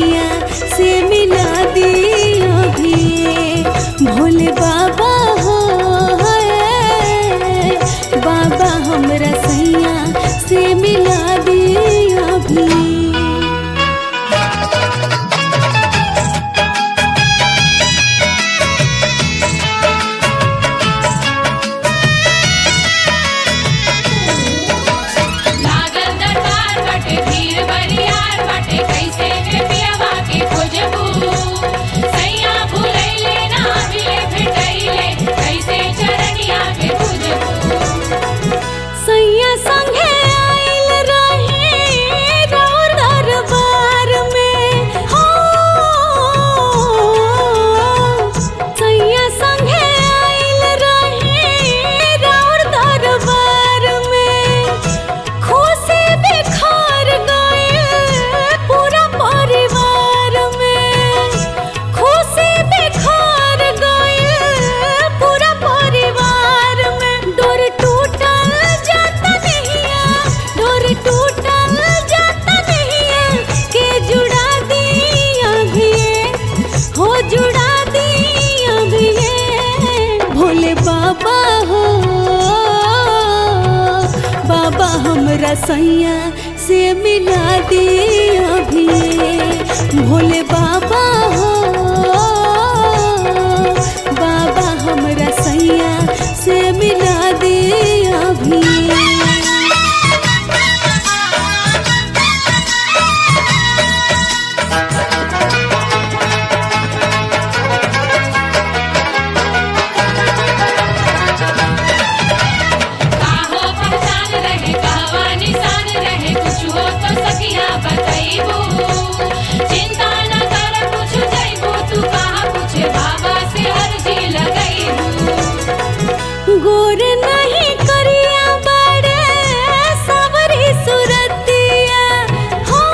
सैया से मिला दिया भी भोले बाबा हो है बाबा हमरा सैया से मिला दिया भी लागल दरबार बटे भीड़ बरियार बटे कैसे के पियवा के खोजबू सैया भूलैले ना मिले भेटैले कैसे चरनिया के खोजबू सैया संगे आइल रहे राउर दरबार में हो सैया संगे आइल रहे राउर दरबार में खुशी बिखर गए पूरा परिवार में खुशी बिखर गए पूरा परिवार में डोर टूटल जाता नहिया डोर टूटल जाता नहिया के जुड़ा दिया भी हो जुड़ा दिया भी भोले बाबा हो बाबा हमरा सैया से मिला दिया भी भोले बाबा हो बाबा हमरा सैया से मिला दिया भी काहो पहचान रहे कहवा निशान रहे कुछ हो तो सखिया बतैबू चिंता न कर कुछ जैबू तू कहाँ पूछे बाबा से अर्जी लगैबू गोर नहीं करिया बड़े सबरी सुरतिया हो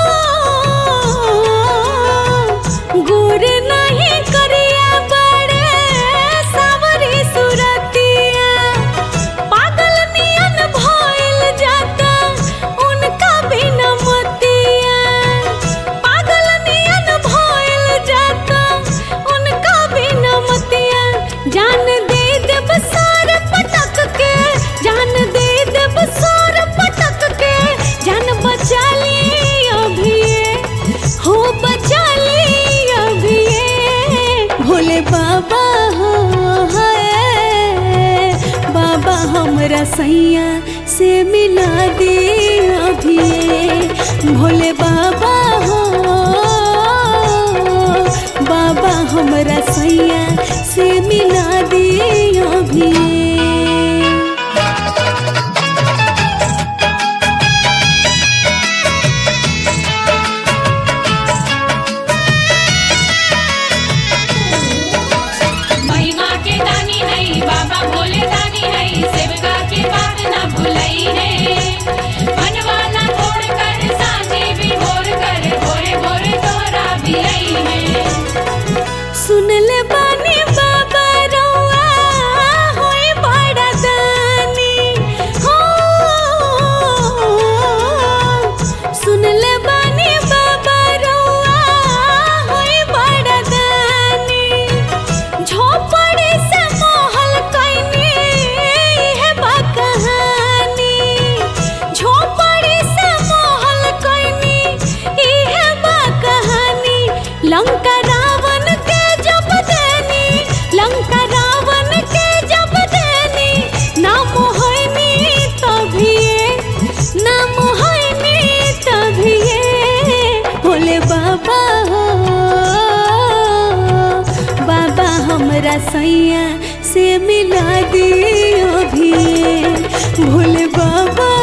गोर नहीं करिया बड़े सबरी सुरतिया पागल नियन भइल जाता उनका बिना मतिया पागल नियन भइल जाता उनका बिना मतिया जान दे देब सार पटक के जान दे देब सार पटक के जान बचा ली अभी हो बचा ली अभी भोले बाबा हो है बाबा हमरा सैया से मिला दे अभी भोले बाबा हो बाबा हमरा सैया से मिला दे अभी महिमा के दानी है बाबा भोले दानी है सेवका के बात ना भुलई है मनवा ना तोड़ कर साँझे भी भोर कर भोरे भोरे तोहरा भी आई है सुन ले बानी बाबा रउआ होई बड़ा दानी हो सुन ले बानी बाबा रउआ होई बड़ा दानी झोपड़ी से महल कैनी है बा कहानी झोपड़ी से महल कैनी इहे बा कहानी लंका रावण के जब देनी लंका रावण के जब देनी नाम होइनी तभिए नाम होइनी तभिए भोले बाबा हो बाबा हमरा सैया से मिला दियो भी भोले बाबा